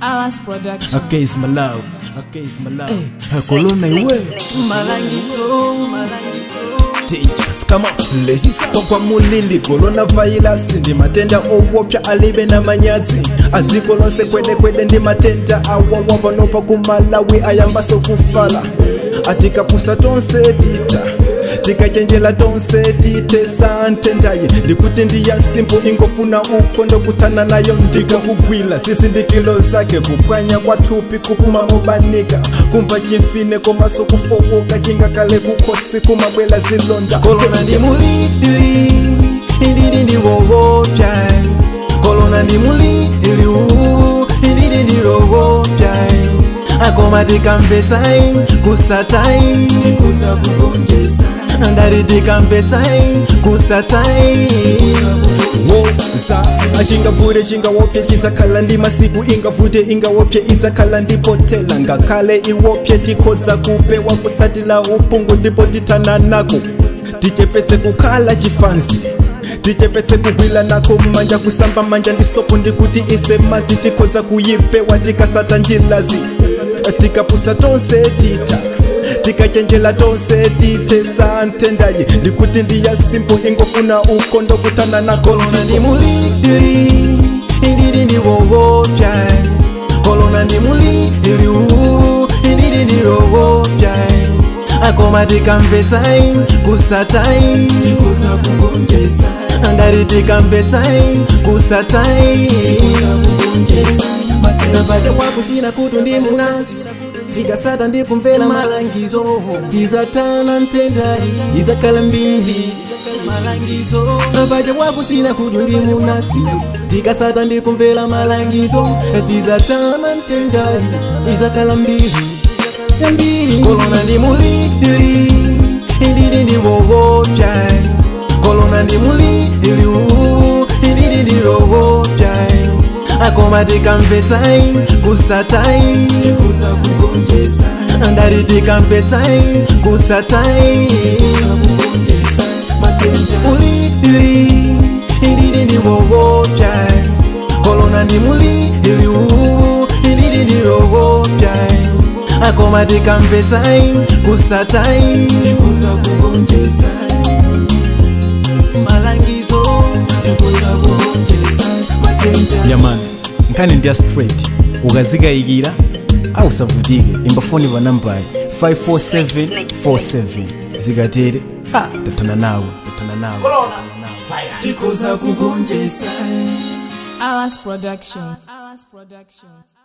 Hours Production. Against my love, against my love. Kolona iwe malangito malangito teachers come on lazy kwa mulili coronavirus ndi matenda owopya alibe na manyazi adziko lonse kwedekwede ndi matenda awawa panopa kumalawi ayambaso kufala atikapusa tonse tita tikachenjela tonse titesa ntendaye ndikuti ndiya simpo ingofuna ukondo kutana nayo ndikakugwila zizindikilo zake kupwanya kwathupi kupuma mobanika kumva chimfine komaso kufowoka chingakale kukhosi kumabwela zilonda kolona ndi mulidili indidi ndi wowopya kolona ndi mulidili uu indidi ndi wowopya akoma tikamvetsai kusatai tikuza kugonjesa ndari tikamvetsai kusatai woza achingavute chingawopye chisakhala ndi masiku ingavute ingawopye idzakhala ndipotela ngakhale iwopye tikhodza kupewa kusatila upungu ndipo tithana nako tichepetse kukhala chifanzi tichepetse kugwila nako manja kusamba manja ndi sopo ndikuti ise mazi tikhodza kuyipewa tikasata njilazi tikapusa tonse tita tikachenjela tonse titesa ntendaye ndikuti ndiya simpo ingofuna ukondo kutana na kolona ndi mulidili indidi ndi wowopya kolona ndi mulidili uu indidi ndi wowopya akoma tikamvetsai kusatai tikuza kugonjesa ndari tikamvetsai kusatai napata wakusina kutu ndi munasi tikasata ndikumvera malangizo tizatana ntendai izakhala mbiri malangizo napata wakusina kutu ndi munasi tikasata ndikumvera malangizo tizatana ntendai izakhala mbiri mbiri kolona ndi mulidili indidi ndi wowopya kolona ndi mulidili uu indidi ndi wowopya akoma tikamvetsai kusatai tikuza kugonjesa ndari tikamvetsai kusatai mulidili indidi ndi wowopya kolona ndi mulidili uu indidi ndi wowopya akoma tikamvetsai kusatai tikuza kugonjesa malangizo tikuza kugonjesa matenja yamani nkhani ndiya straight ukazikayikira ausavutike imbafoni pa nambayi 54747 zikatere ha tathana nawe tathana nawe tikuza kugonjesa Hours Production. Hours Production.